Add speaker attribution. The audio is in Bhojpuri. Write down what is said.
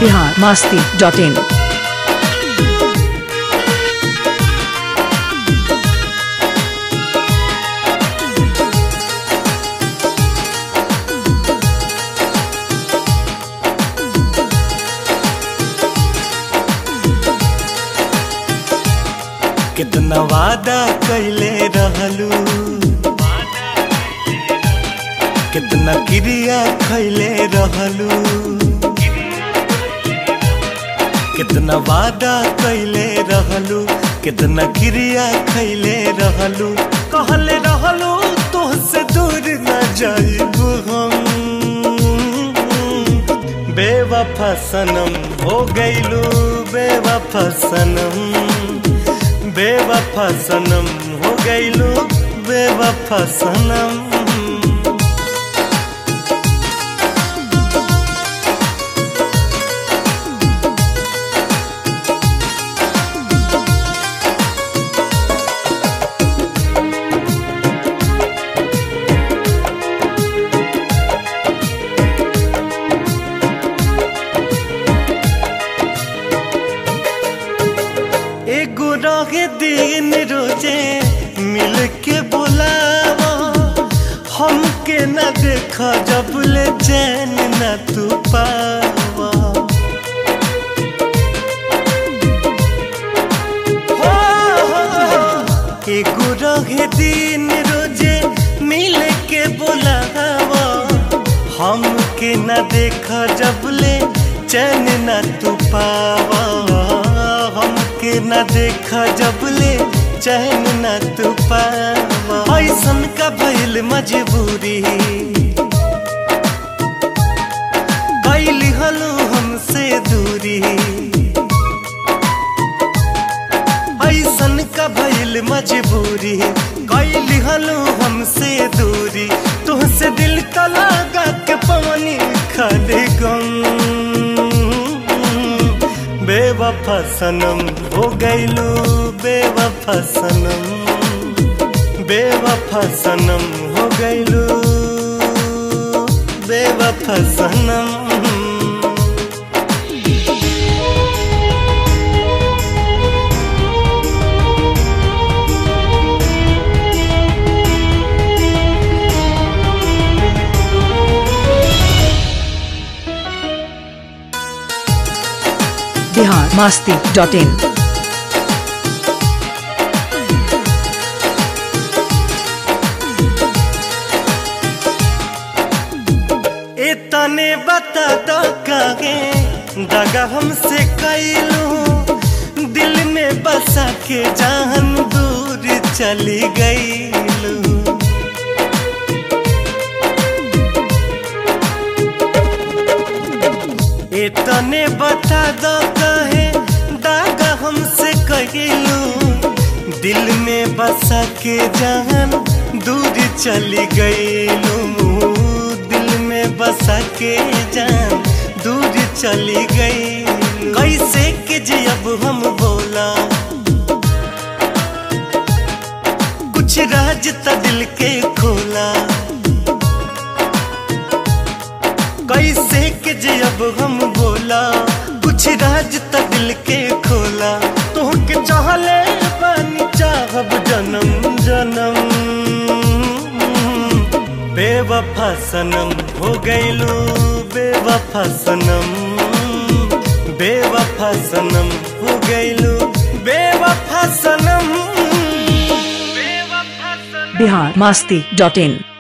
Speaker 1: बिहार मास्ती डॉट इन
Speaker 2: कितना वादा कैले रहलू कितना क्रिया खैले रहलू कितना वादा कैले रहलू कितना क्रिया खैले रहलू कहले रहलू तोहसे दूर न जाइबू हम बेवफा सनम हो गइलू बेवफा सनम बेवफा सनम हो गइलू बेवफा सनम एगो रहे दिन रोजे मिल के बोलावा हमके न देखा जब ले चैन न तू पावा हो, हो, हो। एगो रहे दिन रोजे मिल के बोलावा हमके न देखा जब ले चैन न तू पावा हमके न देखा जब ले चैन न तू पावा ऐसन का भइल मजबूरी कैली हलो हमसे दूरी ऐसन का भइल मजबूरी कैली हलो हमसे दूरी तुहसे दिल का लगा के पवनी खाले गम बेवफा सनम हो गइलू बेवफा सनम बेवफा सनम हो गइलू बेवफा सनम
Speaker 1: बिहार मास्ती डॉट इन
Speaker 2: इतने बता दो कागे दगा हमसे कैलू दिल में बसा के जान दूर चली गईलू इतने बता दो कहे दागा हमसे कैलू दिल में बसा के जान दूर चली गईलू दिल में बसा के जान दूर चली गई कैसे के जी अब हम बोला कुछ राज त दिल के खोला कैसे के जी अब हम बोला कुछ राज त दिल के खोला तो के चाहले पानी चाहब जन्म जन्म बेवफा सनम हो गइलू बेवफा सनम बेवफा सनम हो गइलू बेवफा सनम बेवफा सनम
Speaker 1: बिहार मास्ती डॉट इन